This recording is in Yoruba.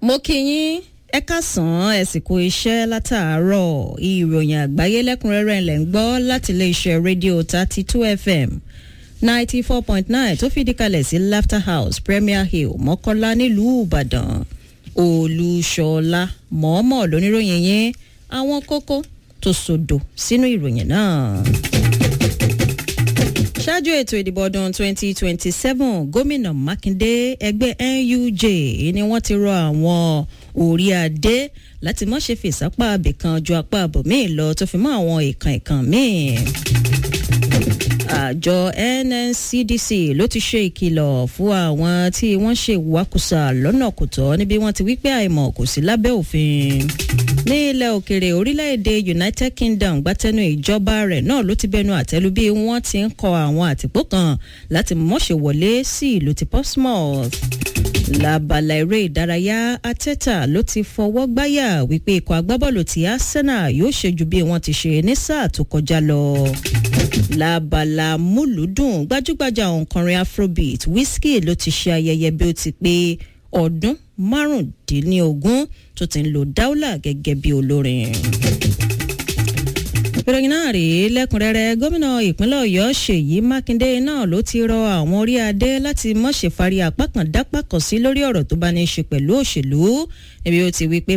mo kí yín ẹ káàsán ẹ sì kú iṣẹ́ látàárọ̀ ìròyìn àgbáyé lẹ́kùnrẹ́rẹ́ ńlẹ̀ ń gbọ́ láti iléeṣẹ́ rédíò thirty two fm ninety four point nine tó fìdí kalẹ̀ sí laughter house premier hill mọ́kọ́lá nílùú ìbàdàn olùṣọ́lá mọ̀ọ́mọ̀ lóníròyìn yín àwọn kókó tó sọdọ̀ sínú ìròyìn náà ṣáájú ètò ìdìbò ọdún 2027 gómìnà mákindé ẹgbẹ́ nuj ni wọ́n ti rọ àwọn orí adé láti má ṣe fìsápá abìkan ju apá àbòmíì lọ tó fi mọ́ àwọn ìkàn ìkàn míì àjọ nncdc ló ti ṣe ìkìlọ̀ fún àwọn tí wọ́n ṣe ìwakùsà lọ́nà kò tọ́ níbi wọ́n ti wí pé àìmọ̀ kò sí lábẹ́ òfin ní ilẹ̀ òkèrè orílẹ̀-èdè united kingdom gbátẹ́nu ìjọba rẹ̀ náà ló ti bẹnu àtẹ́lu bí wọ́n ti ń kọ àwọn àtìpó kan láti mọ̀ṣẹ̀ wọlé sí ìlú ti portsmouth lábala eré ìdárayá ateta ló ti fọwọ́ gbáyà wípé ikọ̀ agbábọ́ọ̀lù ti arsenal yóò ṣe ju bí wọ́n ti ṣe ní sáà tó kọjá lọ lábala múlùúdùn gbajúgbajà òǹkọrin afrobeat wizkid ló ti ṣe ayẹyẹ bí ó ti pé ọdún márùndínlógún tó ti ń lo dáúlà gẹ́gẹ́ bí olórin ìròyìn náà rèé lẹ́kùnrẹ́rẹ́ gómìnà ìpínlẹ̀ ọ̀yọ́ ṣèyí mákindé náà ló ti rọ àwọn orí adé láti mọ̀ṣẹ̀ fari apá kan dápá kan sí lórí ọ̀rọ̀ tó bá ní í ṣe pẹ̀lú òṣèlú níbi ó ti wí pé